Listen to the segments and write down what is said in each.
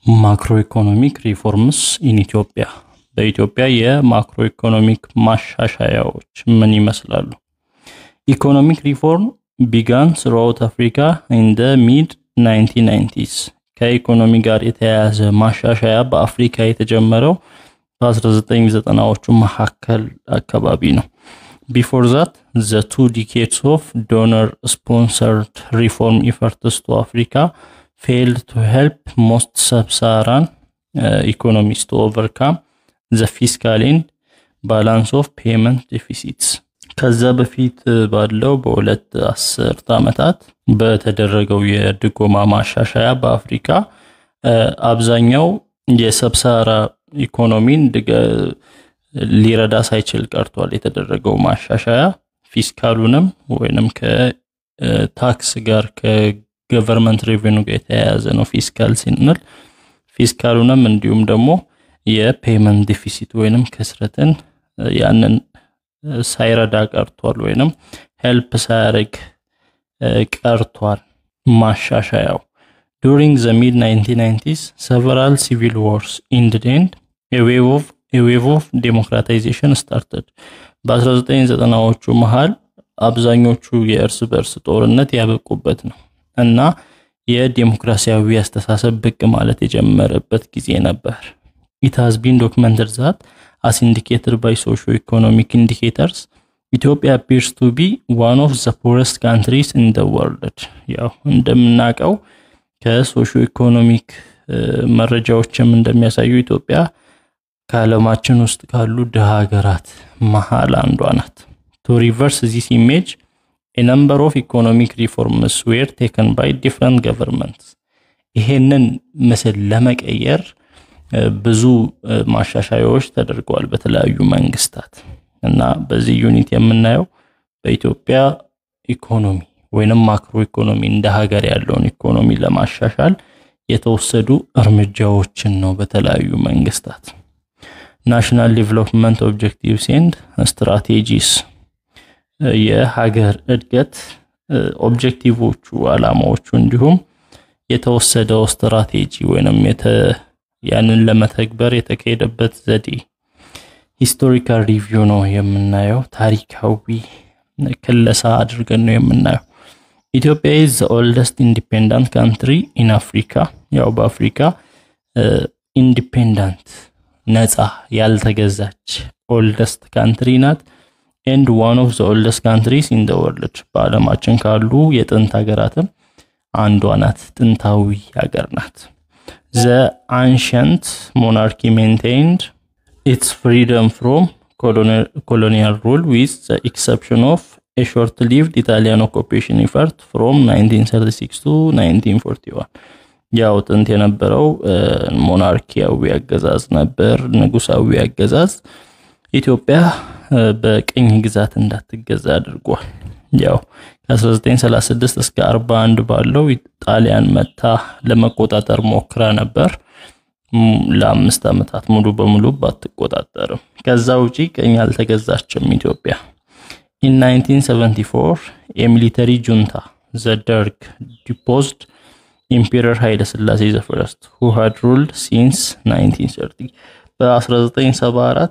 ማክሮ ኢኮኖሚክ ሪፎርምስ ኢን ኢትዮጵያ በኢትዮጵያ የማክሮ ኢኮኖሚክ ማሻሻያዎች ምን ይመስላሉ? ኢኮኖሚክ ሪፎርም ቢጋን ስሩአውት አፍሪካ ኢን ደ ሚድ 1990ስ ከኢኮኖሚ ጋር የተያያዘ ማሻሻያ በአፍሪካ የተጀመረው በ1990ዎቹ መካከል አካባቢ ነው። ቢፎር ዛት ዘ ቱ ዲኬድስ ኦፍ ዶነር ስፖንሰርድ ሪፎርም ኢፈርትስ ቱ አፍሪካ ፌልድ ቱ ሄልፕ ሞስት ሰብሳራን ኢኮኖሚስ ቱ ኦቨርካም ዘ ፊስካል ኤንድ ባላንስ ኦፍ ፔመንት ዴፊሲትስ። ከዛ በፊት ባለው በሁለት አስርት ዓመታት በተደረገው የድጎማ ማሻሻያ በአፍሪካ አብዛኛው የሰብሳራ ኢኮኖሚን ሊረዳ ሳይችል ቀርቷል። የተደረገው ማሻሻያ ፊስካሉንም ወይንም ከታክስ ጋር ከገቨርንመንት ሬቬኑ ጋር የተያያዘ ነው። ፊስካል ስንል ፊስካሉንም እንዲሁም ደግሞ የፔመንት ዲፊሲት ወይንም ክስረትን ያንን ሳይረዳ ቀርቷል ወይንም ሄልፕ ሳያደርግ ቀርቷል ማሻሻያው። ዱሪንግ ዘ ሚድ 1990ስ ሰቨራል ሲቪል ዋርስ ኢንድድ ኤንድ ኤ ዌቭ ኦፍ ዴሞክራታይዜሽን ስታርተድ። በ1990ዎቹ መሃል አብዛኞቹ የእርስ በእርስ ጦርነት ያበቁበት ነው እና የዴሞክራሲያዊ አስተሳሰብ ብቅ ማለት የጀመረበት ጊዜ ነበር። ኢት ሃዝ ቢን ዶክመንትድ ዛት አስ ኢንዲኬትድ ባይ ሶሾ ኢኮኖሚክ ኢንዲኬተርስ ኢትዮጵያ አፒርስ ቱ ቢ ዋን ኦፍ ዘ ፖረስት ካንትሪስ ኢን ደ ወርልድ። ያው እንደምናውቀው ከሶሾ ኢኮኖሚክ መረጃዎችም እንደሚያሳዩ ኢትዮጵያ ከዓለማችን ውስጥ ካሉ ድሃ ሀገራት መሃል አንዷ ናት። ቱ ሪቨርስ ዚስ ኢሜጅ ኤ ነምበር ኦፍ ኢኮኖሚክ ሪፎርምስ ዌር ቴከን ባይ ዲፍረንት ገቨርንመንትስ። ይሄንን ምስል ለመቀየር ብዙ ማሻሻያዎች ተደርገዋል በተለያዩ መንግስታት እና በዚህ ዩኒት የምናየው በኢትዮጵያ ኢኮኖሚ ወይንም ማክሮ ኢኮኖሚ እንደ ሀገር ያለውን ኢኮኖሚ ለማሻሻል የተወሰዱ እርምጃዎችን ነው በተለያዩ መንግስታት። ናሽናል ዴቨሎፕመንት ኦብጀክቲቭስ ኤንድ ስትራቴጂስ የሀገር እድገት ኦብጀክቲቮቹ፣ አላማዎቹ እንዲሁም የተወሰደው ስትራቴጂ ወይንም ያንን ለመተግበር የተካሄደበት ዘዴ ሂስቶሪካል ሪቪው ነው የምናየው። ታሪካዊ ክለሳ አድርገን ነው የምናየው። ኢትዮጵያ ኢዝ ዘ ኦልደስት ኢንዲፔንዳንት ካንትሪ ኢን አፍሪካ። ያው በአፍሪካ ኢንዲፔንዳንት ነፃ ያልተገዛች ኦልደስት ካንትሪ ናት። ኤንድ ዋን ኦፍ ዘ ኦልደስት ካንትሪስ ኢን ዘ ወርልድ በዓለማችን ካሉ የጥንት ሀገራትም አንዷ ናት። ጥንታዊ ሀገር ናት። ዘ አንሸንት ሞናርኪ ሜንቴንድ ኢትስ ፍሪደም ፍሮም ኮሎኒያል ሩል ዊዝ ዘ ኤክሰፕሽን ኦፍ ኤ ሾርት ሊቭድ ኢታሊያን ኦኩፔሽን ኢፈርት ፍሮም 1936 ቱ 1941 ያው ጥንት የነበረው ሞናርኪያዊ አገዛዝ ነበር፣ ንጉሳዊ አገዛዝ ኢትዮጵያ በቅኝ ግዛት እንዳትገዛ አድርጓል። ያው ከ1936 እስከ 41 ባለው ጣሊያን መታ ለመቆጣጠር ሞክራ ነበር። ለአምስት ዓመታት ሙሉ በሙሉ ባትቆጣጠርም ከዛ ውጪ ቅኝ አልተገዛችም ኢትዮጵያ። ኢን 1974 የሚሊተሪ ጁንታ ዘ ደርግ ዲፖዝድ ኢምፔረር ኃይለ ሥላሴ ዘፈረስት ሁ ሃድ ሩልድ ሲንስ 1930 በ1974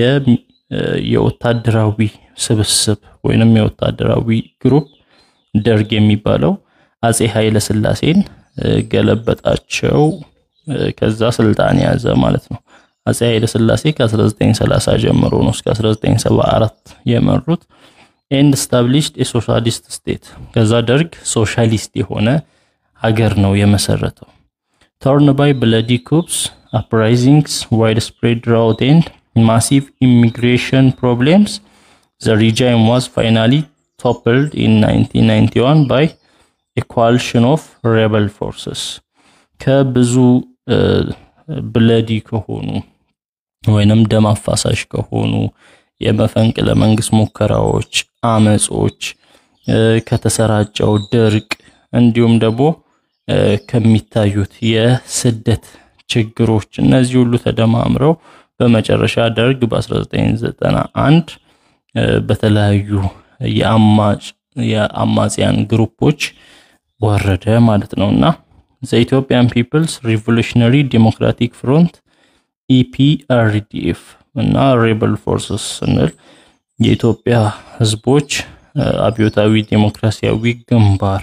የወታደራዊ ስብስብ ወይንም የወታደራዊ ግሩፕ ደርግ የሚባለው አጼ ኃይለ ሥላሴን ገለበጣቸው። ከዛ ስልጣን ያዘ ማለት ነው። አጼ ኃይለ ሥላሴ ከ1930 ጀምሮ ነው እስከ 1974 የመሩት ኤንድ ስታብሊሽድ የሶሻሊስት ስቴት። ከዛ ደርግ ሶሻሊስት የሆነ ሀገር ነው የመሰረተው። ተርን ባይ ብለዲ ኩፕስ አፕራይዚንግስ ዋይድ ስፕሬድ ድራውት ኤንድ ማሲቭ ኢሚግሬሽን ፕሮብሌምስ ዘ ሪጃይም ዋዝ ፋይናሊ ቶፕልድ ኢን 1991 ባይ ኤ ኮአሊሽን ኦፍ ሬበል ፎርስስ ከብዙ ብለዲ ከሆኑ ወይንም ደም አፋሳሽ ከሆኑ የመፈንቅለ መንግስት ሙከራዎች፣ አመጾች፣ ከተሰራጨው ድርቅ እንዲሁም ደግሞ ከሚታዩት የስደት ችግሮች እነዚህ ሁሉ ተደማምረው በመጨረሻ ደርግ በ1991 በተለያዩ የአማጽያን ግሩፖች ወረደ ማለት ነው እና ዘ ኢትዮጵያን ፒፕልስ ሪቮሉሽነሪ ዴሞክራቲክ ፍሮንት ኢፒአርዲኤፍ እና ሬበል ፎርስስ ስንል የኢትዮጵያ ህዝቦች አብዮታዊ ዴሞክራሲያዊ ግንባር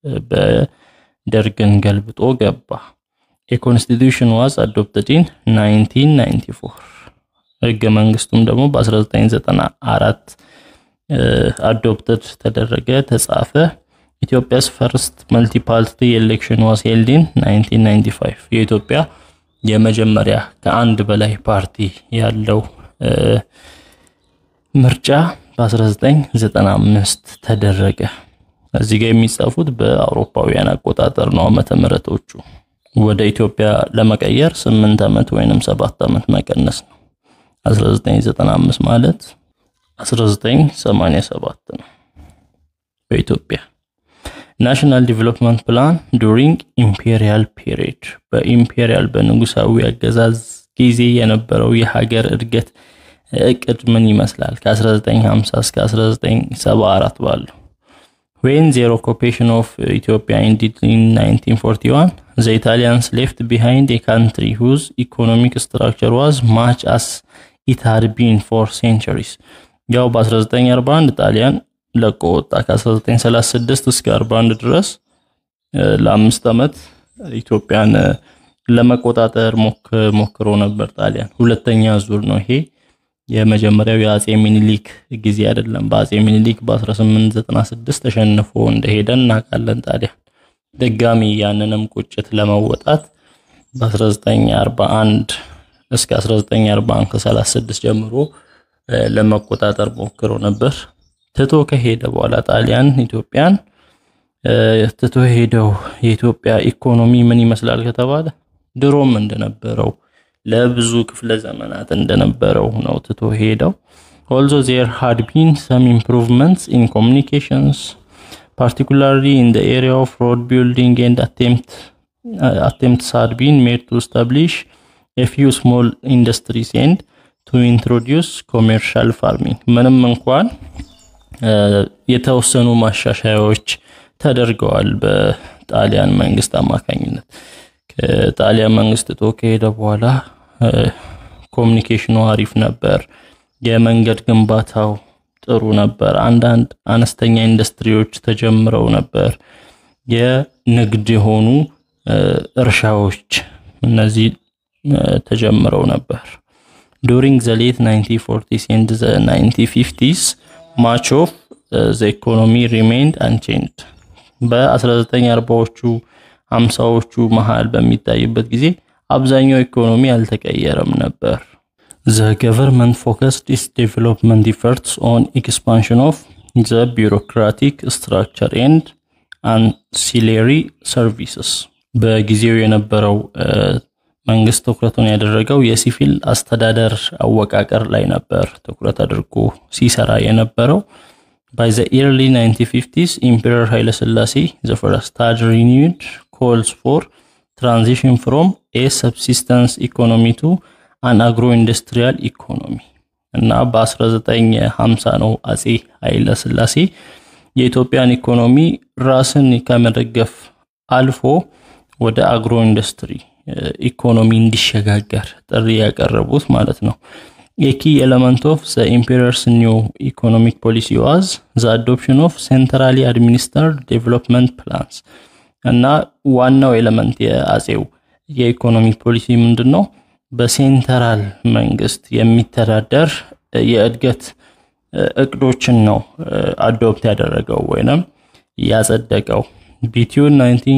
በደርግን ገልብጦ ገባ። የኮንስቲቱሽን ዋዝ አዶፕትድ ኢን 1994 ህገ መንግስቱም ደግሞ በ1994 አዶፕትድ ተደረገ፣ ተጻፈ። ኢትዮጵያስ ፈርስት መልቲ ፓርቲ ኤሌክሽን ዋዝ ሄልድ ኢን 1995 የኢትዮጵያ የመጀመሪያ ከአንድ በላይ ፓርቲ ያለው ምርጫ በ1995 ተደረገ። እዚህ ጋር የሚጻፉት በአውሮፓውያን አቆጣጠር ነው ዓመተ ምህረቶቹ። ወደ ኢትዮጵያ ለመቀየር 8 ዓመት ወይንም 7 ዓመት መቀነስ ነው። 1995 ማለት 1987 ነው በኢትዮጵያ ናሽናል ዲቨሎፕመንት ፕላን ዱሪንግ ኢምፔሪያል ፔሪድ በኢምፔሪያል በንጉሳዊ አገዛዝ ጊዜ የነበረው የሀገር እድገት እቅድ ምን ይመስላል? ከ1950 እስከ 1974 ባለው ዌን ዜር ኦኩፔሽን ኦፍ ኢትዮጵያ ኢንዲድ ኢን 1941 ዘ ኢታሊያንስ ሌፍት ቢሃይንድ ኤ ካንትሪ ሁዝ ኢኮኖሚክ ስትራክቸር ዋዝ ማች አስ ኢት ሃድ ቢን ፎር ሴንቸሪስ። ያው በ1941 ጣሊያን ለቆ ወጣ። ከ1936 እስከ 41 ድረስ ለአምስት ዓመት ኢትዮጵያን ለመቆጣጠር ሞክሮ ነበር ጣሊያን። ሁለተኛ ዙር ነው ይሄ። የመጀመሪያው የአጼ ሚኒሊክ ጊዜ አይደለም። በአጼ ሚኒሊክ በ1896 ተሸንፎ እንደሄደ እናውቃለን ጣሊያን። ድጋሚ ያንንም ቁጭት ለመወጣት በ1941 እስከ 1941 ከ36 ጀምሮ ለመቆጣጠር ሞክሮ ነበር። ትቶ ከሄደ በኋላ ጣሊያን ኢትዮጵያን ትቶ ሄደው የኢትዮጵያ ኢኮኖሚ ምን ይመስላል ከተባለ ድሮም እንደነበረው ለብዙ ክፍለ ዘመናት እንደነበረው ነው ትቶ ሄደው። ኦልዞ ዜር ሃድ ቢን ሰም ኢምፕሩቭመንትስ ኢን ኮሚኒኬሽንስ ፓርቲኩላርሊ ኢን ዘ ኤሪያ ኦፍ ሮድ ቢልዲንግ ኤንድ አቴምፕትስ ሃድ ቢን ሜድ ቱ ስታብሊሽ ኤ ፊው ስሞል ኢንዱስትሪስ ኤንድ ቱ ኢንትሮዲውስ ኮሜርሻል ፋርሚንግ ምንም እንኳን የተወሰኑ ማሻሻያዎች ተደርገዋል በጣሊያን መንግስት አማካኝነት። ከጣሊያን መንግስት ቶ ከሄደ በኋላ ኮሚኒኬሽኑ አሪፍ ነበር። የመንገድ ግንባታው ጥሩ ነበር። አንዳንድ አነስተኛ ኢንዱስትሪዎች ተጀምረው ነበር። የንግድ የሆኑ እርሻዎች እነዚህ ተጀምረው ነበር። ዱሪንግ ዘ ሌት 1940s ኤንድ ዘ 1950s ማች ኦፍ ዘ ኢኮኖሚ ሪሜይንድ አንቼንጅድ በ1940ዎቹ ሃምሳዎቹ መሃል በሚታይበት ጊዜ አብዛኛው ኢኮኖሚ አልተቀየረም ነበር። ዘ ገቨርንመንት ፎከስድ ኢትስ ዴቨሎፕመንት ኢፈርትስ ኦን ኤክስፓንሽን ኦፍ ዘ ቢሮክራቲክ ስትራክቸር ኤንድ አንሲሌሪ ሰርቪስስ በጊዜው የነበረው መንግስት ትኩረቱን ያደረገው የሲቪል አስተዳደር አወቃቀር ላይ ነበር ትኩረት አድርጎ ሲሰራ የነበረው። ባይ ዘ ኤርሊ 1950ስ ኢምፔረር ኃይለ ሥላሴ ዘ ፈርስት ሃድ ሪኒውድ ኮልስ ፎር ትራንዚሽን ፍሮም ኤ ሰብሲስተንስ ኢኮኖሚ ቱ አን አግሮ ኢንዱስትሪያል ኢኮኖሚ እና በ1950 ነው አጼ ኃይለ ሥላሴ የኢትዮጵያን ኢኮኖሚ ራስን ከመደገፍ አልፎ ወደ አግሮ ኢንዱስትሪ ኢኮኖሚ እንዲሸጋገር ጥሪ ያቀረቡት ማለት ነው። የኪ ኤለመንት ኦፍ ዘ ኢምፔረርስ ኒው ኢኮኖሚክ ፖሊሲ ዋዝ ዘ አዶፕሽን ኦፍ ሴንትራሊ አድሚኒስተርድ ዴቨሎፕመንት ፕላንስ እና ዋናው ኤለመንት የአጼው የኢኮኖሚክ ፖሊሲ ምንድን ነው? በሴንትራል መንግስት የሚተዳደር የእድገት እቅዶችን ነው አዶፕት ያደረገው ወይንም ያጸደቀው። ቢትዊን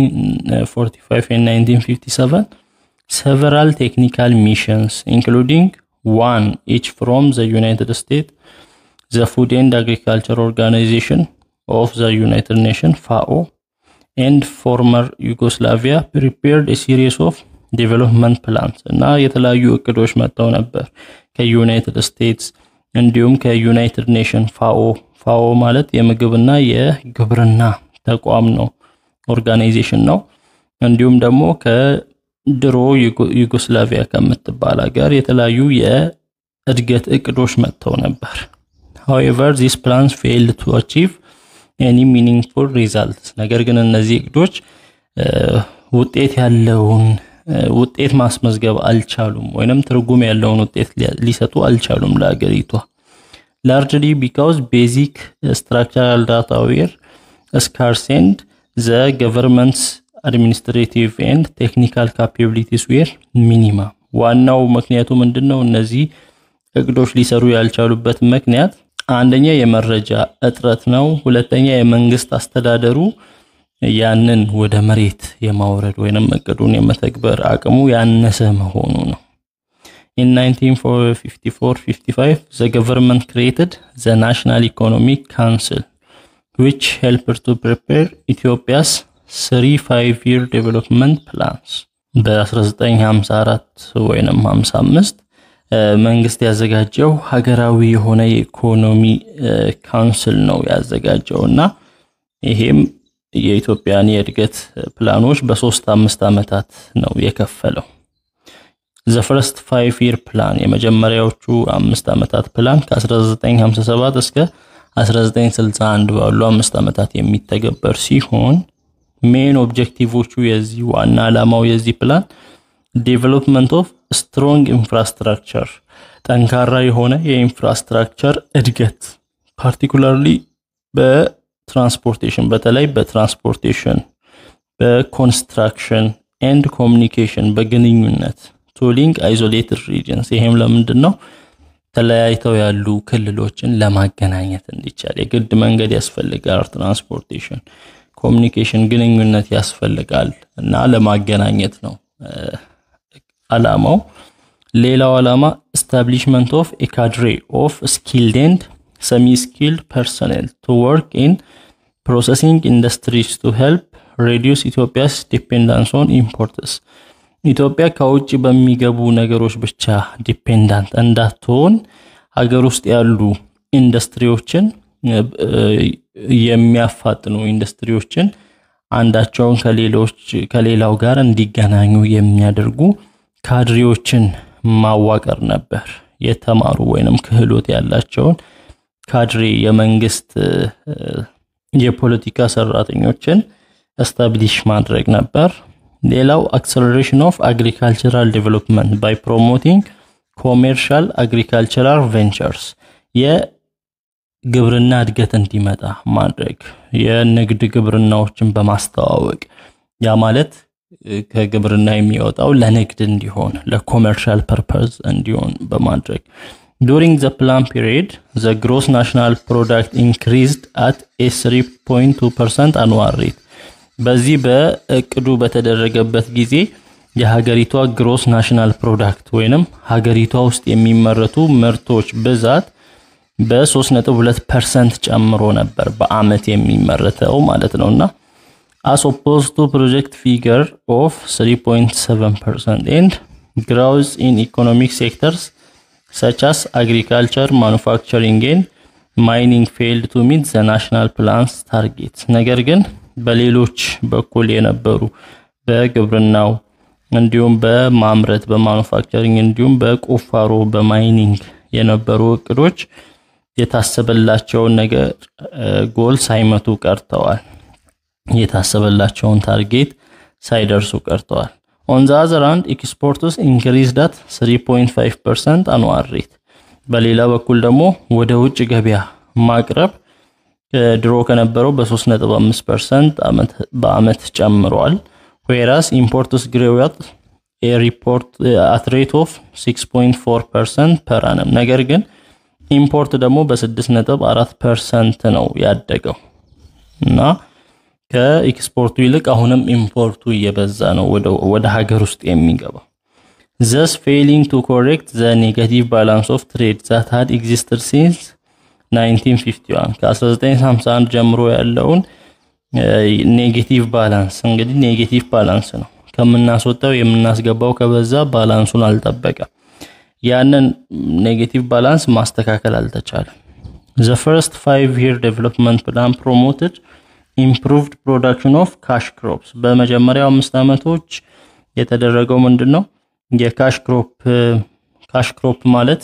1945 and 1957 several technical missions including one each from the United States, the Food and Agriculture Organization of the United Nations FAO and former Yugoslavia prepared a series of ዴቨሎፕመንት ፕላንስ እና የተለያዩ እቅዶች መጥተው ነበር ከዩናይትድ ስቴትስ እንዲሁም ከዩናይትድ ኔሽን ፋኦ ፋኦ ማለት የምግብና የግብርና ተቋም ነው ኦርጋናይዜሽን ነው እንዲሁም ደግሞ ከድሮ ዩጎስላቪያ ከምትባል ሀገር የተለያዩ የእድገት እቅዶች መጥተው ነበር however these plans failed to achieve any meaningful results ነገር ግን እነዚህ እቅዶች ውጤት ያለውን ውጤት ማስመዝገብ አልቻሉም፣ ወይንም ትርጉም ያለውን ውጤት ሊሰጡ አልቻሉም ለሀገሪቷ ላርጅሊ ቢካውዝ ቤዚክ ስትራክቸራል ዳታ ዌር ስካርስ ኤንድ ዘ ገቨርንመንትስ አድሚኒስትሬቲቭ ኤንድ ቴክኒካል ካፓቢሊቲስ ዌር ሚኒማም። ዋናው ምክንያቱ ምንድን ነው? እነዚህ እቅዶች ሊሰሩ ያልቻሉበት ምክንያት አንደኛ የመረጃ እጥረት ነው። ሁለተኛ የመንግስት አስተዳደሩ ያንን ወደ መሬት የማውረድ ወይንም እቅዱን የመተግበር አቅሙ ያነሰ መሆኑ ነው። In 1954-55 the government created the National Economic Council which helped to prepare Ethiopia's three five-year development plans በ1954 ወይንም 55 መንግስት ያዘጋጀው ሀገራዊ የሆነ የኢኮኖሚ ካውንስል ነው ያዘጋጀው እና ይሄም የኢትዮጵያን የእድገት ፕላኖች በሶስት አምስት ዓመታት ነው የከፈለው። ዘ ፈርስት ፋይቭ ይር ፕላን የመጀመሪያዎቹ አምስት ዓመታት ፕላን ከ1957 እስከ 1961 ባሉ አምስት ዓመታት የሚተገበር ሲሆን ሜን ኦብጀክቲቮቹ የዚህ ዋና ዓላማው የዚህ ፕላን ዴቨሎፕመንት ኦፍ ስትሮንግ ኢንፍራስትራክቸር ጠንካራ የሆነ የኢንፍራስትራክቸር እድገት ፓርቲኩላርሊ በትራንስፖርቴሽን በተለይ በትራንስፖርቴሽን በኮንስትራክሽን ኤንድ ኮሚኒኬሽን በግንኙነት ቱሊንግ አይዞሌትድ ሪጅንስ ይሄም ለምንድን ነው ተለያይተው ያሉ ክልሎችን ለማገናኘት እንዲቻል የግድ መንገድ ያስፈልጋል ትራንስፖርቴሽን ኮሚኒኬሽን ግንኙነት ያስፈልጋል እና ለማገናኘት ነው አላማው ሌላው ዓላማ ስታብሊሽመንት ኦፍ ኤካድሬ ኦፍ ስኪልድ ኤንድ ሰሚ ስኪልድ ፐርሰኔል ቱ ወርክ ኢን ፕሮሰሲንግ ኢንዱስትሪስ ቱ ሄልፕ ሬዲዩስ ኢትዮጵያስ ዲፔንዳንስ ኦን ኢምፖርትስ ኢትዮጵያ ከውጭ በሚገቡ ነገሮች ብቻ ዲፔንዳንት እንዳትሆን ሀገር ውስጥ ያሉ ኢንዱስትሪዎችን የሚያፋጥኑ ኢንዱስትሪዎችን አንዳቸውን ከሌሎች ከሌላው ጋር እንዲገናኙ የሚያደርጉ ካድሬዎችን ማዋቀር ነበር። የተማሩ ወይንም ክህሎት ያላቸውን ካድሬ የመንግስት የፖለቲካ ሰራተኞችን እስታብሊሽ ማድረግ ነበር። ሌላው አክሰለሬሽን ኦፍ አግሪካልቸራል ዴቨሎፕመንት ባይ ፕሮሞቲንግ ኮሜርሻል አግሪካልቸራል ቬንቸርስ የግብርና እድገት እንዲመጣ ማድረግ የንግድ ግብርናዎችን በማስተዋወቅ ያ ማለት ከግብርና የሚወጣው ለንግድ እንዲሆን ለኮሜርሻል ፐርፐዝ እንዲሆን በማድረግ ዱሪንግ ዘ ፕላን ፒሪየድ ዘ ግሮስ ናሽናል ፕሮዳክት ኢንክሪዝድ አት ኤ 3.2 ፐርሰንት አኑዋል ሬት በዚህ በእቅዱ በተደረገበት ጊዜ የሀገሪቷ ግሮስ ናሽናል ፕሮዳክት ወይንም ሀገሪቷ ውስጥ የሚመረቱ ምርቶች ብዛት በ3.2 ፐርሰንት ጨምሮ ነበር በአመት የሚመረተው ማለት ነው እና as opposed to project figure of 3.7% and growth in economic sectors such as agriculture, manufacturing and mining failed to meet the national plan's targets ነገር ግን በሌሎች በኩል የነበሩ በግብርናው እንዲሁም በማምረት በማኑፋክቸሪንግ እንዲሁም በቁፋሮ በማይኒንግ የነበሩ እቅዶች የታሰበላቸውን ነገር ጎል ሳይመቱ ቀርተዋል። የታሰበላቸውን ታርጌት ሳይደርሱ ቀርተዋል። ኦን ዘ አዘር ሃንድ ኤክስፖርትስ ኢንክሪዝ ዳት 3.5% አኑዋል ሬት። በሌላ በኩል ደግሞ ወደ ውጭ ገበያ ማቅረብ ድሮ ከነበረው በ3.5% በአመት ጨምሯል። ዌራስ ኢምፖርትስ ግሬው አት ኤ ሪፖርት አት ሬት ኦፍ 6.4% ፐር አነም። ነገር ግን ኢምፖርት ደግሞ በ6.4% ነው ያደገው እና ከኤክስፖርቱ ይልቅ አሁንም ኢምፖርቱ እየበዛ ነው ወደ ሀገር ውስጥ የሚገባው። ዘስ ፌሊንግ ቱ ኮሬክት ዘ ኔጋቲቭ ባላንስ ኦፍ ትሬድ ዛት ሃድ ኤግዚስትድ ሲንስ 1951 ከ1951 ጀምሮ ያለውን ኔጌቲቭ ባላንስ እንግዲህ ኔጌቲቭ ባላንስ ነው። ከምናስወጣው የምናስገባው ከበዛ ባላንሱን አልጠበቀም። ያንን ኔጌቲቭ ባላንስ ማስተካከል አልተቻለም። ዘ ፈርስት ፋይቭ ይር ዴቨሎፕመንት ፕላን ፕሮሞትድ ኢምፕሩቭድ ፕሮዳክሽን ኦፍ ካሽ ክሮፕስ በመጀመሪያው አምስት ዓመቶች የተደረገው ምንድን ነው? የካሽ ክሮፕ ካሽ ክሮፕ ማለት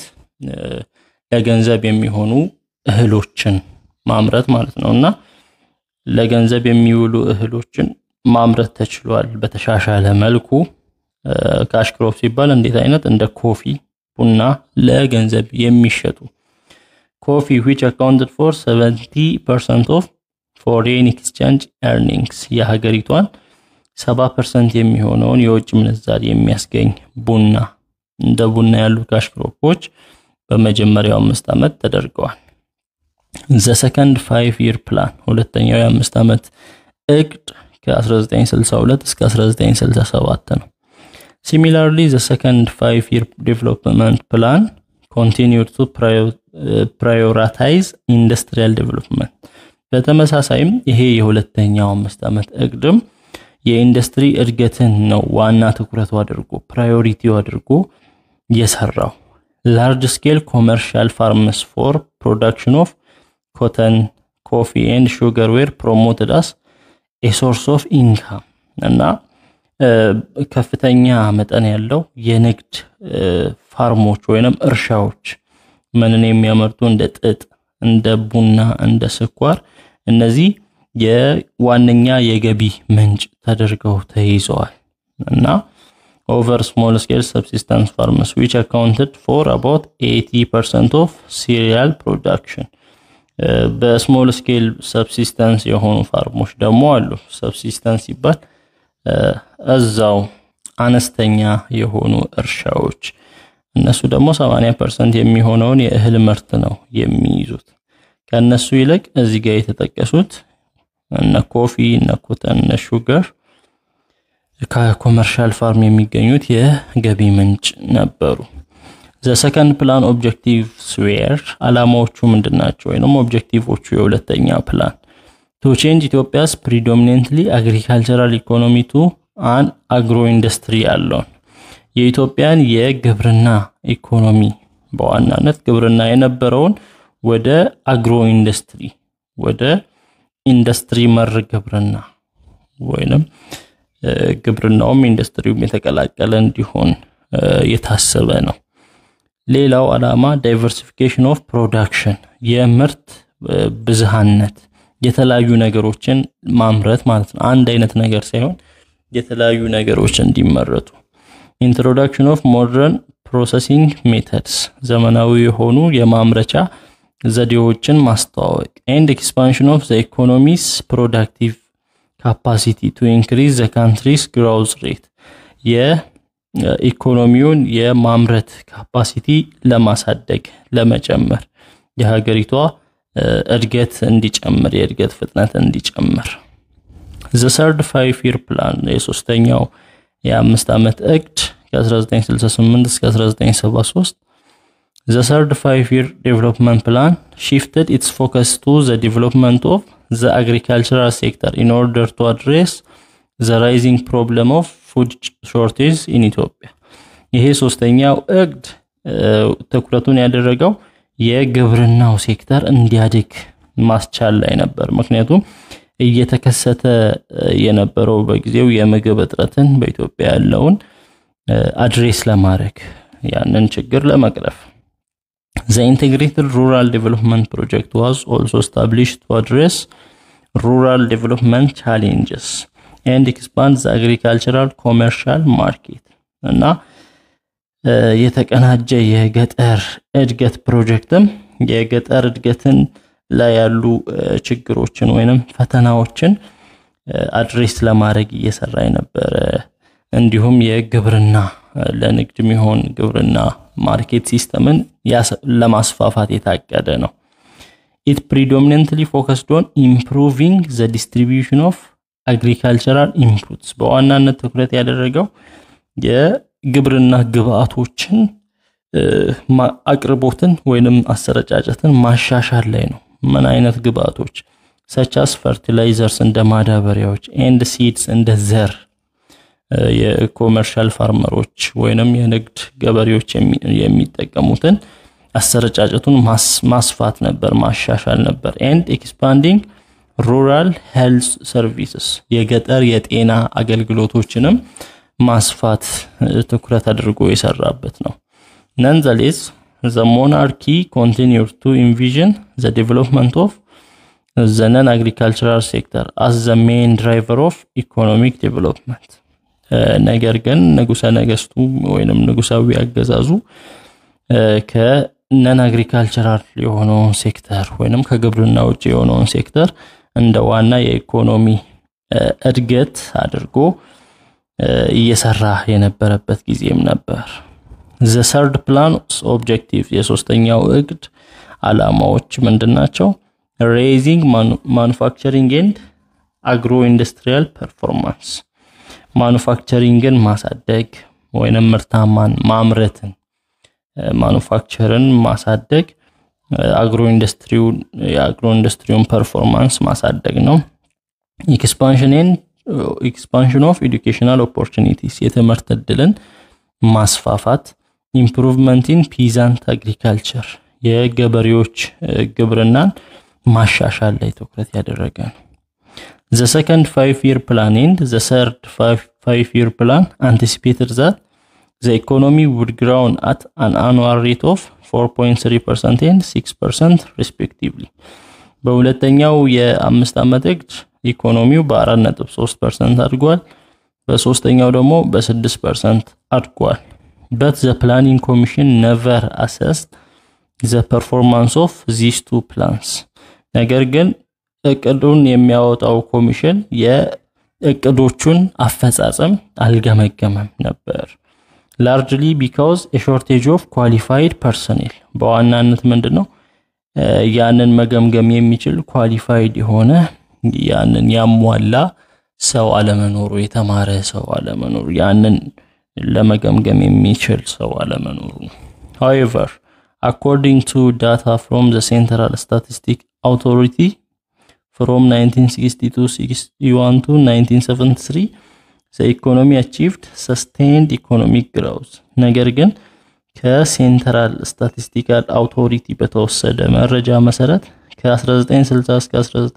ለገንዘብ የሚሆኑ እህሎችን ማምረት ማለት ነው እና ለገንዘብ የሚውሉ እህሎችን ማምረት ተችሏል በተሻሻለ መልኩ። ካሽ ክሮፕ ሲባል እንዴት አይነት እንደ ኮፊ፣ ቡና ለገንዘብ የሚሸጡ ኮፊ which accounted for 70% of foreign exchange earnings የሀገሪቷን 70% የሚሆነውን የውጭ ምንዛሪ የሚያስገኝ ቡና እንደ ቡና ያሉ ካሽ ክሮፖች በመጀመሪያው አምስት ዓመት ተደርገዋል። ዘ ሰከንድ ፋይቭ ይር ፕላን ሁለተኛው የአምስት ዓመት እቅድ ከ1962 እስከ 1967 ነው። ሲሚላርሊ ዘ ሰከንድ ፋይቭ ይር ዴቨሎፕመንት ፕላን ኮንቲኒዩድ ቱ ፕራዮራታይዝ ኢንዱስትሪያል ዴቨሎፕመንት። በተመሳሳይም ይሄ የሁለተኛው አምስት ዓመት እቅድም የኢንዱስትሪ እድገትን ነው ዋና ትኩረቱ አድርጎ ፕራዮሪቲው አድርጎ የሰራው። ላርጅ ስኬል ኮመርሻል ፋርምስ ፎር ፕሮዳክሽን ኦፍ ኮተን ኮፊ ኤንድ ሹገር ዌር ፕሮሞትድ አስ ኤ ሶርስ ኦፍ ኢንካም እና ከፍተኛ መጠን ያለው የንግድ ፋርሞች ወይንም እርሻዎች ምንን የሚያመርቱ እንደ ጥጥ፣ እንደ ቡና፣ እንደ ስኳር እነዚህ የዋነኛ የገቢ ምንጭ ተደርገው ተይዘዋል እና ኦቨር ስሞል ስኬል ሰብሲስተንስ ፋርምስ ዊች አካውንትድ ፎር አባውት 80 ፐርሰንት ኦፍ ሲሪያል ፕሮዳክሽን በስሞል ስኬል ሰብሲስተንስ የሆኑ ፋርሞች ደግሞ አሉ። ሰብሲስተንስ ሲባል እዛው አነስተኛ የሆኑ እርሻዎች እነሱ ደግሞ 80 ፐርሰንት የሚሆነውን የእህል ምርት ነው የሚይዙት። ከእነሱ ይልቅ እዚህ ጋር የተጠቀሱት እነ ኮፊ፣ እነ ኮተን፣ እነ ሹገር ከኮመርሻል ፋርም የሚገኙት የገቢ ምንጭ ነበሩ። ዘ ሰከንድ ፕላን ኦብጀክቲቭስ ዌር አላማዎቹ ምንድን ናቸው? ወይም ኦብጀክቲቮቹ የሁለተኛ ፕላን ቱ ቼንጅ ኢትዮጵያስ ፕሪዶሚኔንትሊ አግሪካልቸራል ኢኮኖሚ ቱ አን አግሮ ኢንዱስትሪ ያለውን የኢትዮጵያን የግብርና ኢኮኖሚ በዋናነት ግብርና የነበረውን ወደ አግሮ ኢንዱስትሪ ወደ ኢንዱስትሪ መር ግብርና ወይንም ግብርናውም ኢንዱስትሪውም የተቀላቀለ እንዲሆን የታሰበ ነው። ሌላው ዓላማ ዳይቨርሲፊኬሽን ኦፍ ፕሮዳክሽን የምርት ብዝሃነት የተለያዩ ነገሮችን ማምረት ማለት ነው። አንድ አይነት ነገር ሳይሆን የተለያዩ ነገሮች እንዲመረቱ። ኢንትሮዳክሽን ኦፍ ሞደርን ፕሮሰሲንግ ሜተድስ ዘመናዊ የሆኑ የማምረቻ ዘዴዎችን ማስተዋወቅ። ኤንድ ኤክስፓንሽን ኦፍ ዘ ኢኮኖሚስ ፕሮዳክቲቭ ካፓሲቲ ቱ ኢንክሪዝ ዘ ካንትሪስ ግሮውዝ ሬት የኢኮኖሚውን የማምረት ካፓሲቲ ለማሳደግ ለመጨመር የሀገሪቷ እድገት እንዲጨምር የእድገት ፍጥነት እንዲጨምር። ዘ ሰርድ ፋይቭ ይር ፕላን የሶስተኛው የአምስት ዓመት እቅድ ከ1968 እስከ 1973 ዘ ሰርድ ፋይቭ ይር ዴቨሎፕመንት ፕላን ሺፍትድ ኢትስ ፎከስ ቱ ዘ ዴቨሎፕመንት ኦፍ ዘ አግሪካልቸራል ሴክተር ኢን ኦርደር ቱ አድሬስ ዘ ራይዚንግ ፕሮብለም ኦፍ ፉድ ሾርቴጅ ኢን ኢትዮጵያ። ይሄ ሶስተኛው እቅድ ትኩረቱን ያደረገው የግብርናው ሴክተር እንዲያድግ ማስቻል ላይ ነበር። ምክንያቱም እየተከሰተ የነበረው በጊዜው የምግብ እጥረትን በኢትዮጵያ ያለውን አድሬስ ለማድረግ ያንን ችግር ለመቅረፍ ዘ ኢንቴግሬትድ ሩራል ዴቨሎፕመንት ፕሮጀክት ዋዝ ኦልሶ ስታብሊሽድ ቱ አድሬስ ሩራል ዴቨሎፕመንት ቻሌንጅስ ኤንድ ኤክስፓንድ ዘ አግሪካልቸራል ኮመርሻል ማርኬት እና የተቀናጀ የገጠር እድገት ፕሮጀክትም የገጠር እድገትን ላይ ያሉ ችግሮችን ወይንም ፈተናዎችን አድሬስ ለማድረግ እየሰራ የነበረ እንዲሁም የግብርና ለንግድ የሚሆን ግብርና ማርኬት ሲስተምን ለማስፋፋት የታቀደ ነው። ኢት ፕሪዶሚነንትሊ ፎከስድ ኦን ኢምፕሩቪንግ ዘ ዲስትሪቢዩሽን ኦፍ አግሪካልቸራል ኢንፑትስ በዋናነት ትኩረት ያደረገው የግብርና ግብአቶችን አቅርቦትን ወይንም አሰረጫጨትን ማሻሻል ላይ ነው። ምን አይነት ግብአቶች ሰቻስ ፈርቲላይዘርስ እንደ ማዳበሪያዎች ኤንድ ሲድስ እንደ ዘር የኮመርሻል ፋርመሮች ወይንም የንግድ ገበሬዎች የሚጠቀሙትን አሰረጫጨቱን ማስፋት ነበር፣ ማሻሻል ነበር። ኤንድ ኤክስፓንዲንግ ሩራል ሄልዝ ሰርቪስስ የገጠር የጤና አገልግሎቶችንም ማስፋት ትኩረት አድርጎ የሰራበት ነው። ነንዘሌስ ዘ ሞናርኪ ኮንቲኒር ቱ ኢንቪዥን ዘ ዴቨሎፕመንት ኦፍ ዘነን አግሪካልቸራል ሴክተር አስ ዘ ሜን ድራይቨር ኦፍ ኢኮኖሚክ ዴቨሎፕመንት። ነገር ግን ንጉሰ ነገስቱ ወይንም ንጉሳዊ አገዛዙ ከነን አግሪካልቸራል የሆነውን ሴክተር ወይንም ከግብርና ውጭ የሆነውን ሴክተር እንደ ዋና የኢኮኖሚ እድገት አድርጎ እየሰራ የነበረበት ጊዜም ነበር። ዘ ሰርድ ፕላን ኦብጀክቲቭ የሶስተኛው እቅድ አላማዎች ምንድን ናቸው? ሬይዚንግ ማኑፋክቸሪንግ ኤንድ አግሮ ኢንዱስትሪያል ፐርፎርማንስ ማኑፋክቸሪንግን ማሳደግ ወይንም ምርታማን ማምረትን ማኑፋክቸርን ማሳደግ አግሮ ኢንዱስትሪውን የአግሮ ኢንዱስትሪውን ፐርፎርማንስ ማሳደግ ነው። ኤክስፓንሽን ኦፍ ኤዱኬሽናል ኦፖርቹኒቲስ የትምህርት እድልን ማስፋፋት፣ ኢምፕሩቭመንት ኢን ፒዛንት አግሪካልቸር የገበሬዎች ግብርናን ማሻሻል ላይ ትኩረት ያደረገ ነው። ዘ ሰከንድ ፋይቭ ይር ፕላን ኤንድ ዘ ሰርድ ፋይቭ ይር ፕላን አንቲሲፔትድ ዛት ዘ ኢኮኖሚ ውድ ግራውን አት አን አኑዋል ሬት ኦፍ 4.3% ኤንድ 6% ሪስፔክቲቭሊ። በሁለተኛው የአምስት ዓመት እቅድ ኢኮኖሚው በ4.3% አድጓል። በሶስተኛው ደግሞ በ6% አድጓል። በት ዘ ፕላኒንግ ኮሚሽን ነቨር አሰስድ ዘ ፐርፎርማንስ ኦፍ ዚስ ቱ ፕላንስ ነገር ግን እቅዱን የሚያወጣው ኮሚሽን የእቅዶቹን አፈጻጸም አልገመገመም ነበር። ላርጅሊ ቢካውዝ የሾርቴጅ ኦፍ ኳሊፋይድ ፐርሰኔል በዋናነት ምንድን ነው ያንን መገምገም የሚችል ኳሊፋይድ የሆነ ያንን ያሟላ ሰው አለመኖሩ፣ የተማረ ሰው አለመኖሩ፣ ያንን ለመገምገም የሚችል ሰው አለመኖሩ። however according to data from the Central Statistic Authority from 1962-61 to 1973 the economy achieved sustained economic growth ነገር ግን ከሴንትራል ስታቲስቲካል አውቶሪቲ በተወሰደ መረጃ መሰረት ከ1960 እስከ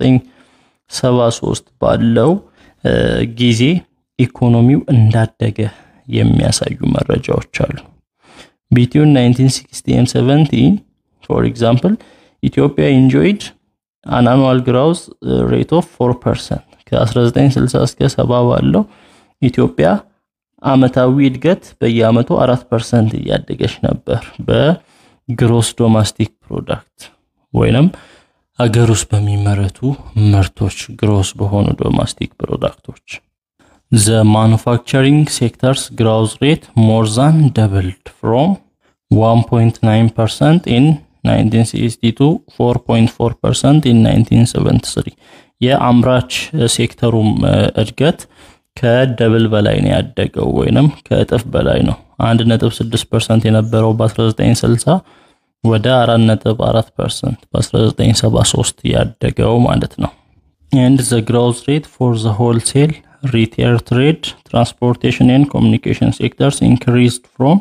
1973 ባለው ጊዜ ኢኮኖሚው እንዳደገ የሚያሳዩ መረጃዎች አሉ። ቢትዊን 1960 and 70 for example ኢትዮጵያ ኢንጆይድ አን አኑዋል ግራውዝ ሬት ኦፍ 4% ከ1960 እስከ 70 ባለው ኢትዮጵያ አመታዊ እድገት በየአመቱ 4% እያደገች ነበር በግሮስ ዶማስቲክ ፕሮዳክት ወይንም አገር ውስጥ በሚመረቱ ምርቶች ግሮስ በሆኑ ዶማስቲክ ፕሮዳክቶች ዘ ማኑፋክቸሪንግ ሴክተርስ ግራውዝ ሬት ሞር ዛን ደብልድ ፍሮም 1.9% ኢን 1962 4.4% ኢን 1973 የአምራች ሴክተሩም እድገት ከደብል በላይ ነው ያደገው ወይንም ከእጥፍ በላይ ነው። 1.6% የነበረው በ1960 ወደ 4.4% በ1973 ያደገው ማለት ነው። and the growth rate for the wholesale retail trade transportation and communication sectors increased from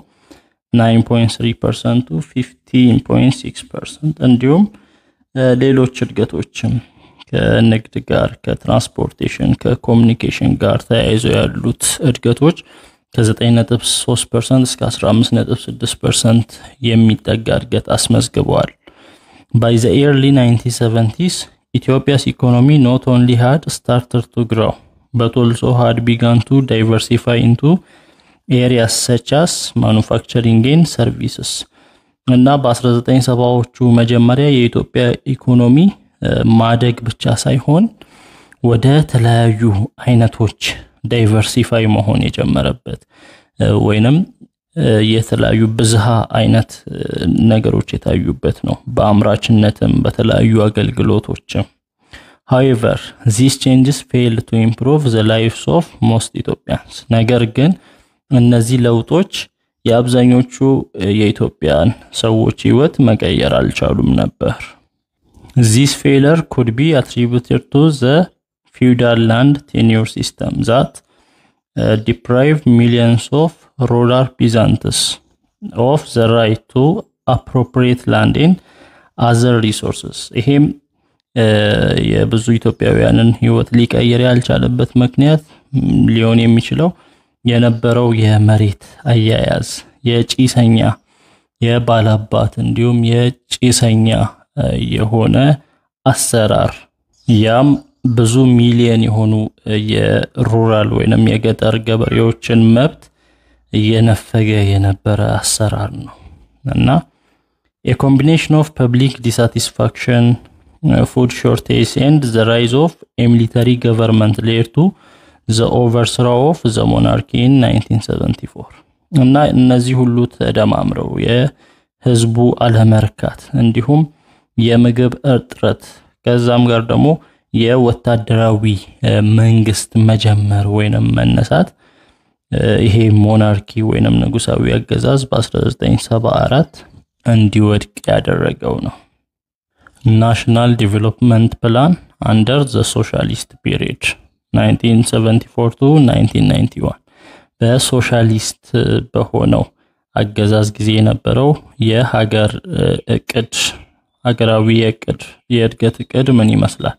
9.3% to 15.6% እንዲሁም ሌሎች እድገቶችም ከንግድ ጋር ከትራንስፖርቴሽን ከኮሚኒኬሽን ጋር ተያይዘው ያሉት እድገቶች ከ9.3% እስከ 15.6% የሚጠጋ እድገት አስመዝግበዋል። ባይ ዘ ኤርሊ 1970ስ ኢትዮጵያስ ኢኮኖሚ ኖት ኦንሊ ሃድ ስታርተድ ቱ ግሮው በት ኦልሶ ሃድ ቢጋን ቱ ዳይቨርሲፋይ ኢንቱ ኤሪያስ ሰቻስ ማኑፋክቸሪንግ ኤንድ ሰርቪስስ እና በ1970ዎቹ መጀመሪያ የኢትዮጵያ ኢኮኖሚ ማደግ ብቻ ሳይሆን ወደ ተለያዩ አይነቶች ዳይቨርሲፋይ መሆን የጀመረበት ወይንም የተለያዩ ብዝሃ አይነት ነገሮች የታዩበት ነው። በአምራችነትም በተለያዩ አገልግሎቶችም። ሃዌቨር ዚስ ቼንጅስ ፌል ቱ ኢምፕሩቭ ዘ ላይፍስ ኦፍ ሞስት ኢትዮጵያንስ ነገር ግን እነዚህ ለውጦች የአብዛኞቹ የኢትዮጵያን ሰዎች ህይወት መቀየር አልቻሉም ነበር። ዚስ ፌለር ኩድ ቢ አትሪቡትድ ቱ ዘ ፊውዳል ላንድ ቴኒዮር ሲስተም ዛት ዲፕራይቭ ሚሊየንስ ኦፍ ሩራል ፒዛንትስ ኦፍ ዘ ራይት ቱ አፕሮፕሪየት ላንድ ኤንድ አዘር ሪሶርስስ። ይሄም የብዙ ኢትዮጵያውያንን ህይወት ሊቀይር ያልቻለበት ምክንያት ሊሆን የሚችለው የነበረው የመሬት አያያዝ የጭሰኛ የባላባት እንዲሁም የጭሰኛ የሆነ አሰራር ያም ብዙ ሚሊየን የሆኑ የሩራል ወይንም የገጠር ገበሬዎችን መብት እየነፈገ የነበረ አሰራር ነው እና የኮምቢኔሽን ኦፍ ፐብሊክ ዲሳቲስፋክሽን ፉድ ሾርቴጅ ኤንድ ዘ ራይዝ ኦፍ የሚሊተሪ ገቨርንመንት ሌድ ቱ ዘ ኦቨርስራ ኦፍ ዘ ሞናርኪ ኢን 1974 እና እነዚህ ሁሉ ተደማምረው የህዝቡ አለመርካት እንዲሁም የምግብ እጥረት ከዛም ጋር ደግሞ የወታደራዊ መንግስት መጀመር ወይንም መነሳት ይሄ ሞናርኪ ወይንም ንጉሳዊ አገዛዝ በ1974 እንዲወድቅ ያደረገው ነው። ናሽናል ዲቨሎፕመንት ፕላን አንደር ዘ ሶሻሊስት ፒሪድ 1974 ቱ 1991 በሶሻሊስት በሆነው አገዛዝ ጊዜ የነበረው የሀገር እቅድ ሀገራዊ የእቅድ የእድገት እቅድ ምን ይመስላል?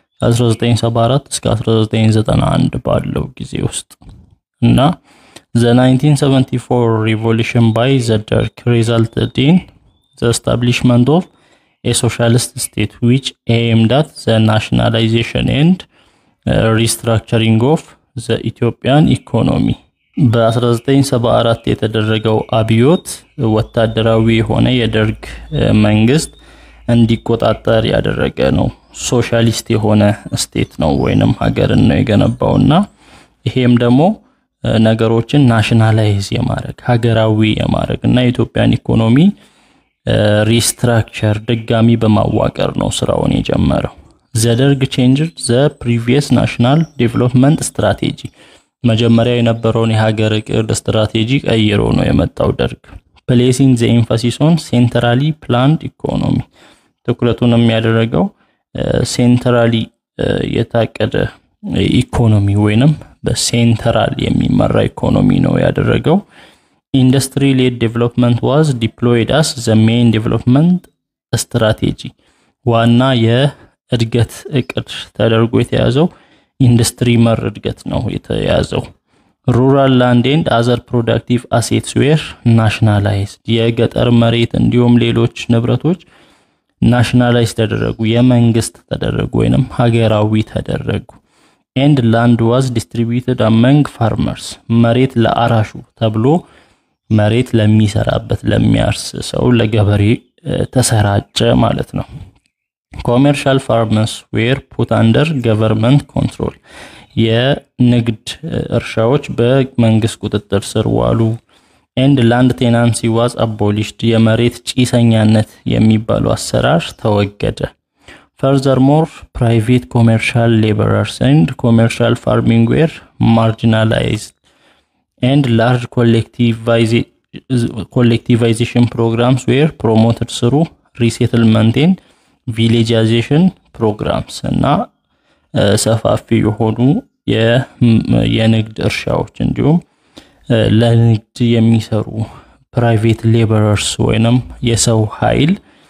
ከ1974 እስከ 1991 ባለው ጊዜ ውስጥ እና the 1974 revolution by the Derg resulted in the establishment of a socialist state which aimed at the nationalization and uh, restructuring of the Ethiopian economy በ1974 የተደረገው አብዮት ወታደራዊ የሆነ የደርግ መንግስት እንዲቆጣጠር ያደረገ ነው። ሶሻሊስት የሆነ ስቴት ነው ወይንም ሀገርን ነው የገነባውና ይሄም ደግሞ ነገሮችን ናሽናላይዝ የማድረግ ሀገራዊ የማድረግ እና የኢትዮጵያን ኢኮኖሚ ሪስትራክቸር ድጋሚ በማዋቀር ነው ስራውን የጀመረው። ዘደርግ ቼንጅ ዘ ፕሪቪየስ ናሽናል ዴቨሎፕመንት ስትራቴጂ መጀመሪያ የነበረውን የሀገር እቅድ ስትራቴጂ ቀይሮ ነው የመጣው ደርግ። ፕሌሲንግ ዘ ኤምፋሲስ ኦን ሴንትራሊ ፕላንድ ኢኮኖሚ ትኩረቱን የሚያደረገው ሴንትራሊ የታቀደ ኢኮኖሚ ወይንም በሴንትራል የሚመራ ኢኮኖሚ ነው ያደረገው። ኢንዱስትሪ ሌድ ዴቨሎፕመንት ዋዝ ዲፕሎይድ አስ ዘ ሜን ዴቨሎፕመንት ስትራቴጂ ዋና የእድገት እቅድ ተደርጎ የተያዘው ኢንዱስትሪ መር እድገት ነው የተያዘው። ሩራል ላንድ ኤንድ አዘር ፕሮዳክቲቭ አሴትስ ዌር ናሽናላይዝድ የገጠር መሬት እንዲሁም ሌሎች ንብረቶች ናሽናላይዝ ተደረጉ፣ የመንግስት ተደረጉ ወይንም ሀገራዊ ተደረጉ። ኤንድ ላንድ ዋዝ ዲስትሪቢዩትድ አመንግ ፋርመርስ መሬት ለአራሹ ተብሎ መሬት ለሚሰራበት ለሚያርስ ሰው ለገበሬ ተሰራጨ ማለት ነው። ኮሜርሻል ፋርመርስ ዌር ፑት አንደር ገቨርንመንት ኮንትሮል የንግድ እርሻዎች በመንግስት ቁጥጥር ስር ዋሉ። ኤንድ ላንድ ቴናንሲ ዋዝ አቦሊሽድ የመሬት ጪሰኛነት የሚባለው አሰራር ተወገደ። ፈርዘርሞር ፕራይቬት ኮሜርሻል ሌበረርስ ኤንድ ኮሜርሻል ፋርሚንግ ዌር ማርጂናላይዝድ ኤንድ ላርጅ ኮሌክቲቫይዜሽን ፕሮግራምስ ዌር ፕሮሞትድ ስሩ ሪሴትልመንት ኤንድ ቪሌጃይዜሽን ፕሮግራምስ እና ሰፋፊ የሆኑ የንግድ እርሻዎች እንዲሁም ለንግድ የሚሰሩ ፕራይቬት ሌበረርስ ወይንም የሰው ኃይል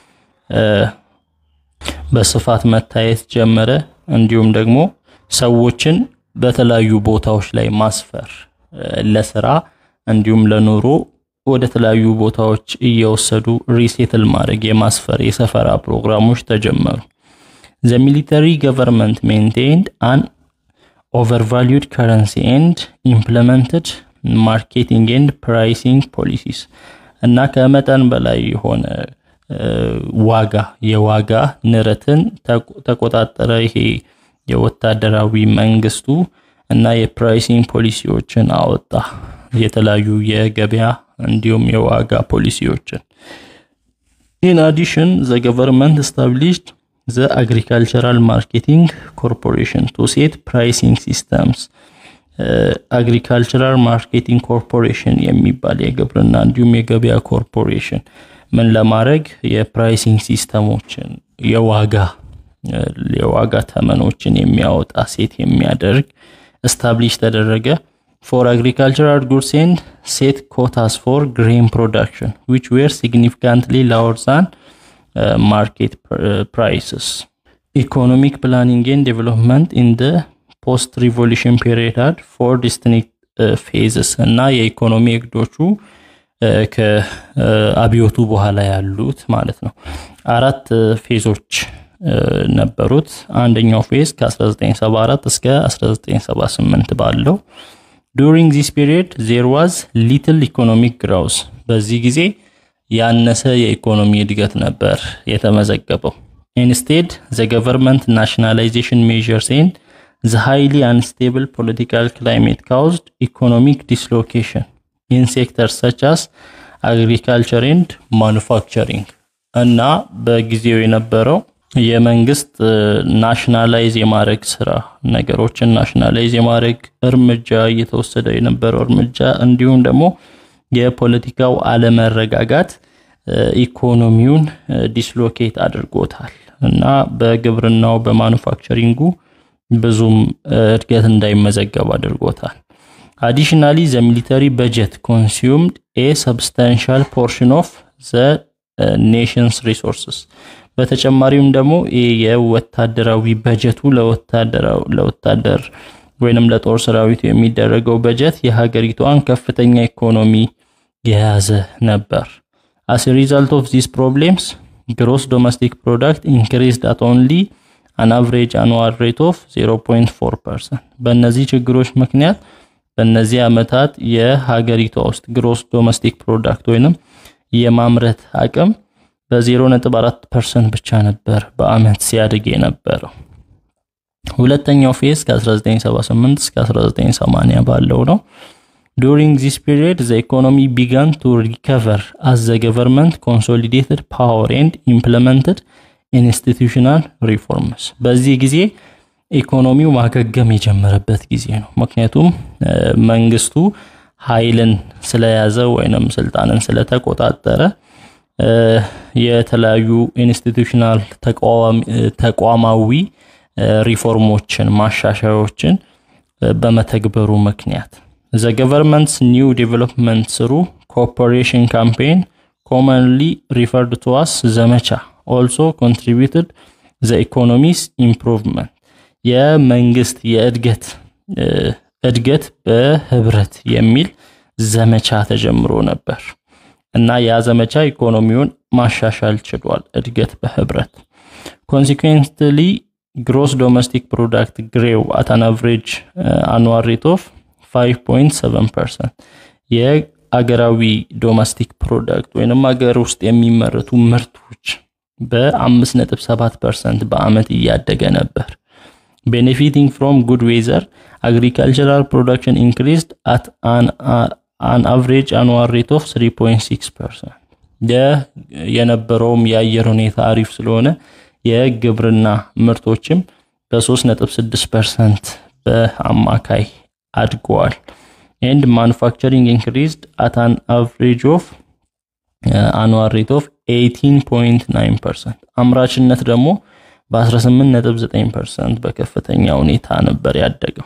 በስፋት መታየት ጀመረ። እንዲሁም ደግሞ ሰዎችን በተለያዩ ቦታዎች ላይ ማስፈር ለስራ እንዲሁም ለኑሮ ወደ ተለያዩ ቦታዎች እየወሰዱ ሪሴትል ማድረግ የማስፈር የሰፈራ ፕሮግራሞች ተጀመሩ። ዘ ሚሊተሪ ገቨርንመንት ሜንቴንድ አን ኦቨርቫሉድ ከረንሲ ኤንድ ኢምፕለመንትድ ማርኬቲንግ ኤንድ ፕራይሲንግ ፖሊሲስ እና ከመጠን በላይ የሆነ ዋጋ የዋጋ ንረትን ተቆጣጠረ። ይሄ የወታደራዊ መንግስቱ እና የፕራይሲንግ ፖሊሲዎችን አወጣ። የተለያዩ የገበያ እንዲሁም የዋጋ ፖሊሲዎችን። ኢን አዲሽን ዘ ገቨርንመንት ስታብሊሽድ ዘ አግሪካልቸራል ማርኬቲንግ ኮርፖሬሽን ቱ ሴት ፕራይሲንግ ሲስተምስ አግሪካልቸራል ማርኬቲንግ ኮርፖሬሽን የሚባል የግብርና እንዲሁም የገበያ ኮርፖሬሽን ምን ለማድረግ የፕራይሲንግ ሲስተሞችን የዋጋ የዋጋ ተመኖችን የሚያወጣ ሴት የሚያደርግ ስታብሊሽ ተደረገ። ፎር አግሪካልቸራል ጉድስ ኤንድ ሴት ኮታስ ፎር ግሬን ፕሮዳክሽን ዊች ዌር ሲግኒፊካንትሊ ላወር ዛን ማርኬት ፕራይስስ ኢኮኖሚክ ፕላኒንግ ኤንድ ዴቨሎፕመንት ኢን ደ ፖስት ሪቮሉሽን ፔሪድ ፎር ዲስቲንክት ፌዝስ እና የኢኮኖሚ እቅዶቹ ከአብዮቱ በኋላ ያሉት ማለት ነው። አራት ፌዞች ነበሩት። አንደኛው ፌዝ ከ1974 እስከ 1978 ባለው ዱሪንግ ዚስ ፒሪየድ ዜር ዋዝ ሊትል ኢኮኖሚክ ግራውስ በዚህ ጊዜ ያነሰ የኢኮኖሚ እድገት ነበር የተመዘገበው። ኢንስቴድ ዘ ገቨርንመንት ናሽናላይዜሽን ሜዥርስ ኤንድ ዘ ሃይሊ አንስቴብል ፖለቲካል ክላይሜት ካውዝድ ኢኮኖሚክ ዲስሎኬሽን ኢን ሴክተርስ ሰች አስ አግሪካልቸር ኤንድ ማኑፋክቸሪንግ እና በጊዜው የነበረው የመንግስት ናሽናላይዝ የማድረግ ስራ ነገሮችን ናሽናላይዝ የማድረግ እርምጃ እየተወሰደ የነበረው እርምጃ እንዲሁም ደግሞ የፖለቲካው አለመረጋጋት ኢኮኖሚውን ዲስሎኬት አድርጎታል እና በግብርናው በማኑፋክቸሪንጉ ብዙም እድገት እንዳይመዘገብ አድርጎታል። አዲሽናሊ ዘ ሚሊተሪ በጀት ኮንሱምድ ኤ ሰብስታንሻል ፖርሽን ኦፍ ዘ ኔሽንስ ሪሶርስስ በተጨማሪም ደግሞ የወታደራዊ በጀቱ ለወታደር ወይንም ለጦር ሰራዊቱ የሚደረገው በጀት የሀገሪቷን ከፍተኛ ኢኮኖሚ የያዘ ነበር። አስ ሪዛልት ኦፍ ዚስ ፕሮብሌምስ ግሮስ ዶሜስቲክ ፕሮዳክት ኢንክሪዝድ አት ኦንሊ አን አቨሬጅ አኑዋል ሬት ኦፍ 0.4 ፐርሰንት። በእነዚህ ችግሮች ምክንያት በእነዚህ ዓመታት የሀገሪቷ ውስጥ ግሮስ ዶሜስቲክ ፕሮዳክት ወይንም የማምረት አቅም በ0.4 ፐርሰንት ብቻ ነበር በአመት ሲያድግ የነበረው። ሁለተኛው ፌዝ ከ1978 እስከ 1980 ባለው ነው። ዱሪንግ ዚስ ፒሪየድ ዘ ኢኮኖሚ ቢጋን ቱ ሪከቨር አስ ዘ ገቨርንመንት ኮንሶሊዴትድ ፓወር ኤንድ ኢምፕለመንትድ ኢንስቲቱሽናል ሪፎርምስ። በዚህ ጊዜ ኢኮኖሚው ማገገም የጀመረበት ጊዜ ነው። ምክንያቱም መንግስቱ ኃይልን ስለያዘ ወይንም ስልጣንን ስለተቆጣጠረ የተለያዩ ኢንስቲቱሽናል ተቋማዊ ሪፎርሞችን ማሻሻያዎችን በመተግበሩ ምክንያት ዘ ገቨርንመንትስ ኒው ዴቨሎፕመንት ስሩ ኮኦፐሬሽን ካምፔን ኮመንሊ ሪፈርድ ቱ አስ ዘመቻ ኦልሶ ኮንትሪቢዩትድ ዘ ኢኮኖሚስ ኢምፕሩቭመንት የመንግስት የእድገት እድገት በህብረት የሚል ዘመቻ ተጀምሮ ነበር እና ያ ዘመቻ ኢኮኖሚውን ማሻሻል ችሏል። እድገት በህብረት ኮንሲኩዌንትሊ ግሮስ ዶሜስቲክ ፕሮዳክት ግሬው አት አን አቨሬጅ አኑዋል ሬት ኦፍ 5.7 ፐርሰንት የአገራዊ ዶሜስቲክ ፕሮዳክት ወይንም አገር ውስጥ የሚመረቱ ምርቶች በ5.7 ፐርሰንት በአመት እያደገ ነበር። ቤኔፊቲንግ ፍሮም ጉድ ዌዘር አግሪካልቸራል ፕሮዳክሽን ኢንክሪዝድ አት አን አቨሬጅ አኑዋል ሬት ኦፍ 3.6 ፐርሰንት የነበረውም የአየር ሁኔታ አሪፍ ስለሆነ የግብርና ምርቶችም በ3.6 ፐርሰንት በአማካይ አድገዋል። ኤንድ ማኑፋክቸሪንግ ኢንክሪዝድ አት አን አቨሬጅ ኦፍ አኑዋል ሬት ኦፍ 18.9 ፐርሰንት አምራችነት ደግሞ በ18.9 ፐርሰንት በከፍተኛ ሁኔታ ነበር ያደገው።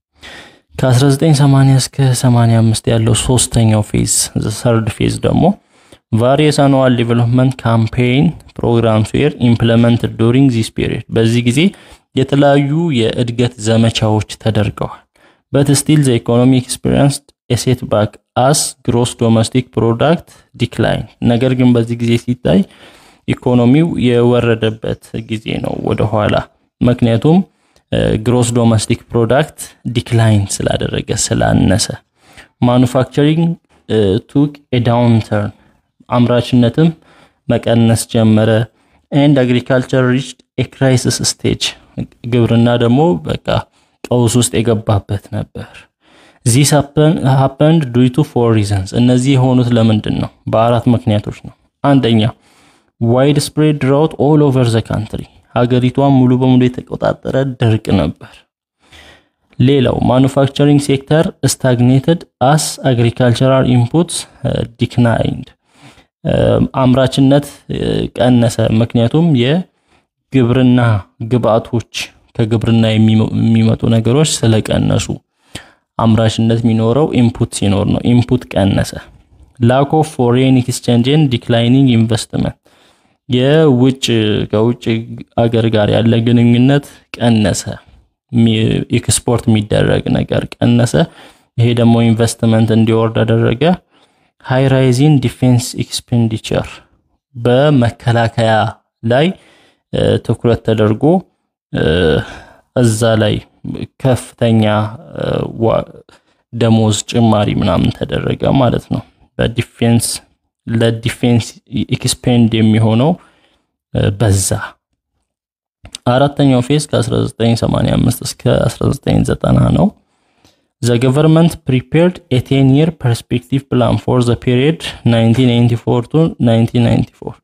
ከ1980 እስከ 85 ያለው ሶስተኛው ፌዝ ሰርድ ፌዝ ደግሞ ቫሪየስ አኑዋል ዴቨሎፕመንት ካምፔይን ፕሮግራምስ ዌር ኢምፕለመንትድ ዱሪንግ ዚስ ፒሪየድ በዚህ ጊዜ የተለያዩ የእድገት ዘመቻዎች ተደርገዋል። በት ስቲል ዘ ኢኮኖሚ ኤክስፒሪየንስ ኤሴት ባክ አስ ግሮስ ዶሜስቲክ ፕሮዳክት ዲክላይን ነገር ግን በዚህ ጊዜ ሲታይ ኢኮኖሚው የወረደበት ጊዜ ነው ወደኋላ። ምክንያቱም ግሮስ ዶሜስቲክ ፕሮዳክት ዲክላይን ስላደረገ ስላነሰ፣ ማኑፋክቸሪንግ ቱክ ኤ ዳውንተርን አምራችነትም መቀነስ ጀመረ። ኤንድ አግሪካልቸር ሪችድ ኤ ክራይሲስ ስቴጅ ግብርና ደግሞ በቃ ቀውስ ውስጥ የገባበት ነበር። ዚስ ሀፐንድ ዱይ ቱ ፎር ሪዘንስ እነዚህ የሆኑት ለምንድን ነው? በአራት ምክንያቶች ነው። አንደኛ ዋይድ ስፕሬድ ድራውት ኦል ኦቨር ዘ ካንትሪ ሀገሪቷን ሙሉ በሙሉ የተቆጣጠረ ድርቅ ነበር። ሌላው ማኑፋክቸሪንግ ሴክተር ስታግኔትድ አስ አግሪካልቸራል ኢንፑትስ ዲክናይንድ አምራችነት ቀነሰ። ምክንያቱም የግብርና ግብአቶች ከግብርና የሚመጡ ነገሮች ስለቀነሱ አምራችነት የሚኖረው ኢንፑት ሲኖር ነው። ኢንፑት ቀነሰ። ላክ ኦፍ ፎሬን ኤክስቼንጅን ዲክላይኒንግ ኢንቨስትመንት የውጭ ከውጭ አገር ጋር ያለ ግንኙነት ቀነሰ። ኤክስፖርት የሚደረግ ነገር ቀነሰ። ይሄ ደግሞ ኢንቨስትመንት እንዲወርድ አደረገ። ሃይ ራይዚን ዲፌንስ ኤክስፔንዲቸር በመከላከያ ላይ ትኩረት ተደርጎ እዛ ላይ ከፍተኛ ደሞዝ ጭማሪ ምናምን ተደረገ ማለት ነው። በዲፌንስ ለዲፌንስ ኤክስፔንድ የሚሆነው በዛ። አራተኛው ፌዝ ከ1985 እስከ 1990 ነው። ዘ ገቨርንመንት ፕሪፔርድ ኤ ቴን የር ፐርስፔክቲቭ ፕላን ፎር ዘ ፔሪየድ 1994 ቱ 1994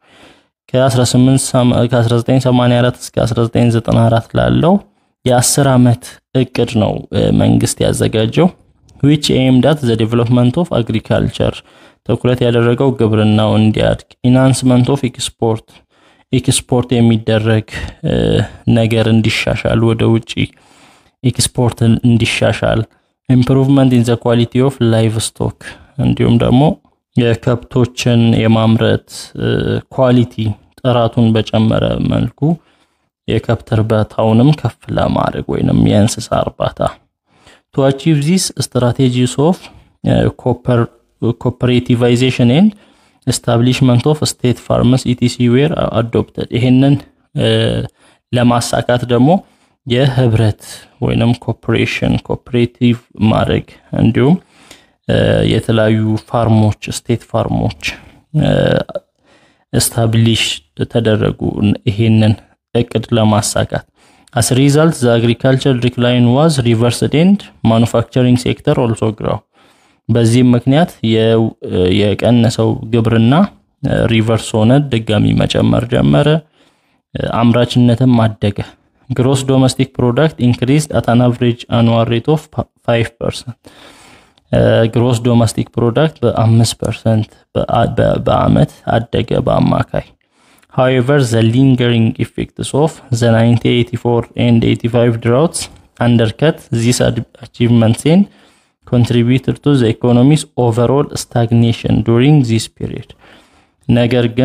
ከ1984 እስከ 1994 ላለው የአስር ዓመት እቅድ ነው መንግስት ያዘጋጀው ዊች ኤምድ አት ዘ ዴቨሎፕመንት ኦፍ አግሪካልቸር ትኩረት ያደረገው ግብርናው እንዲያድግ፣ ኢናንስመንት ኦፍ ኤክስፖርት ኤክስፖርት የሚደረግ ነገር እንዲሻሻል፣ ወደ ውጪ ኤክስፖርት እንዲሻሻል፣ ኢምፕሩቭመንት ኢን ዘ ኳሊቲ ኦፍ ላይቭ ስቶክ እንዲሁም ደግሞ የከብቶችን የማምረት ኳሊቲ ጥራቱን በጨመረ መልኩ የከብት እርባታውንም ከፍ ለማድረግ ወይንም የእንስሳ እርባታ ቱ አቺቭ ዚስ ስትራቴጂስ ኦፍ ኮፐሬቲቫይዜሽን ኤንድ ኤስታብሊሽመንት ኦፍ ስቴት ፋርምስ ኢቲሲ ዌር አዶፕተድ። ይሄንን ለማሳካት ደግሞ የህብረት ወይንም ኮፐሬሽን ኮፐሬቲቭ ማድረግ እንዲሁም የተለያዩ ፋርሞች ስቴት ፋርሞች ስታብሊሽ ተደረጉ ይሄንን እቅድ ለማሳካት አስ ሪዛልት ዘ አግሪካልቸር ዲክላይን ዋዝ ሪቨርስድ ኤንድ ማኑፋክቸሪንግ ሴክተር ኦልሶ ግራው። በዚህም ምክንያት የቀነሰው ግብርና ሪቨርስ ሆነ፣ ድጋሚ መጨመር ጀመረ፣ አምራችነትም አደገ። ግሮስ ዶሜስቲክ ፕሮዳክት ኢንክሪዝድ አት አን አቨሬጅ አኑዋል ሬት ኦፍ 5 ፐርሰንት ግሮስ ዶሜስቲክ ፕሮዳክት በአምስት ፐርሰንት በአመት አደገ በአማካይ። however the lingering effects of the 1984 and 85 droughts undercut these achievements and contributed to the economy's overall stagnation during this period ነገር ግን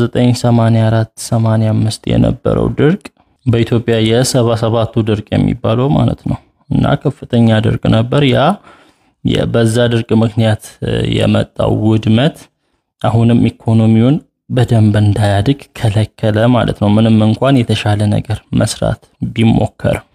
በ1984-85 የነበረው ድርቅ በኢትዮጵያ የሰባ ሰባቱ ድርቅ የሚባለው ማለት ነው እና ከፍተኛ ድርቅ ነበር ያ በዛ ድርቅ ምክንያት የመጣው ውድመት አሁንም ኢኮኖሚውን በደንብ እንዳያድግ ከለከለ ማለት ነው። ምንም እንኳን የተሻለ ነገር መስራት ቢሞከር